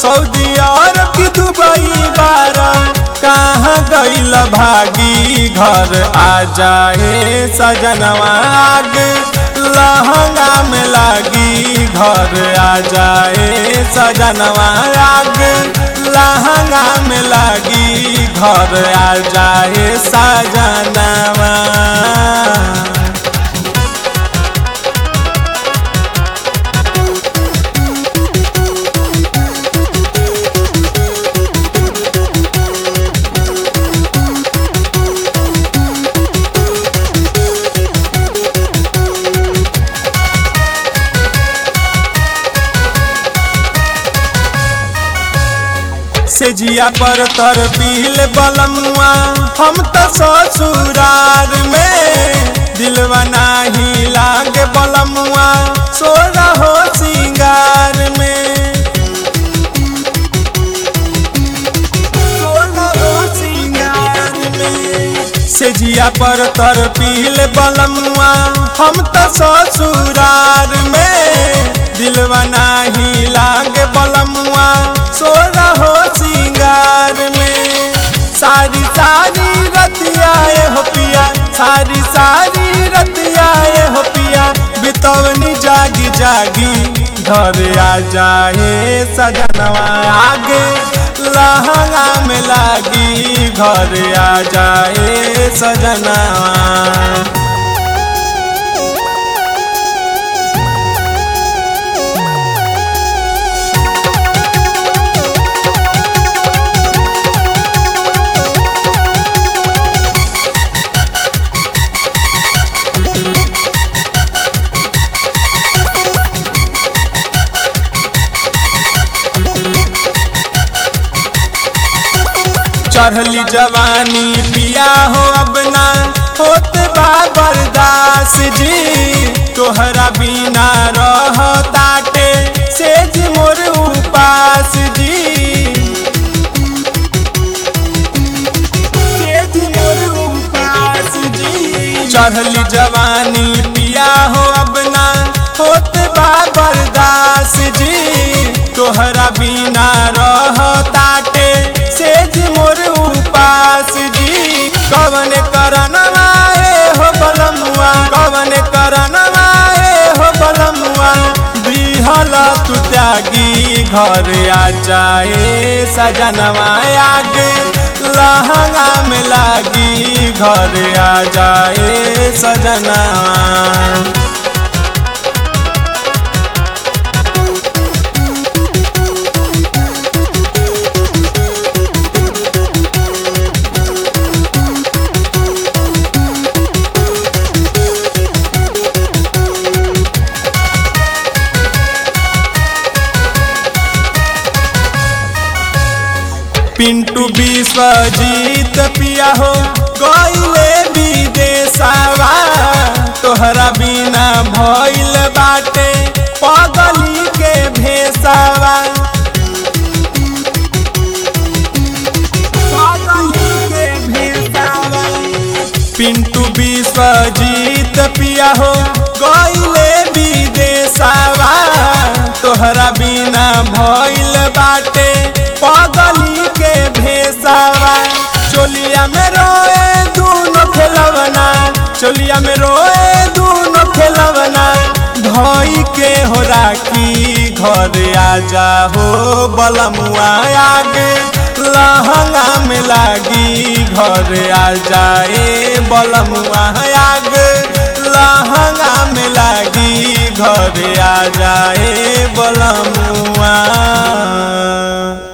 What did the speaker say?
Saudi अरब की Dubai बार कहाँ गईल भागी घर आ जाए सजनवा आग लहंगा में लागी घर आ जाए सजनवा आग लहंगा में लागी घर आ जाए सजनवा से जिया पर तर पील बलमुआ हम तो ससुरार में दिलवा नाही लागे बलमुआ सो रहो सिंगार में सो रहो सिंगार में से जिया पर तर पील बलमुआ हम तो ससुरार में दिलवा नाही लागे बलमुआ सो रहो सिंगार में सारी सारी रतियाए हो पिया सारी सारी रतियाए हो पिया बितवनी जागी जागी घर आ जाए सजनवा आगे लहंगा में लागी घर आ जाए सजनवा चढ़ली जवानी पिया हो अब ना होत बा बर्दास जी तोहरा बिना रह ताटे सेज मोर उपास जी सेज मोर उपास जी चढ़ली जवानी पिया हो अब ना होत बा बर्दास जी तोहरा बिना रह ताटे सेज मोर उपास जी कवन करनवा हो बलमुआ कवन करनवा हो बलमुआ बिहल तू त्यागी घर आ जाए सजनवा आगे लहंगा में लागी घर आ जाए सजनवा पिंटू विश्वजीत पिया हो गईले विदेशवा तोहरा बिना भइल बाटे पगली के भेसवा पगली के भेसवा पिंटू विश्वजीत पिया हो गईले विदेशवा तोहरा बिना भइल बाटे पगली के भेसवा चोलिया में रोए दूनो खेलवना चोलिया में रोए दूनो खेलवना धोई के हो राखी घर आ जा हो बलमुआ आगे लहंगा में लागी घर आ जाए बलमुआ आगे लहंगा में लागी घर आ जाए बलमुआ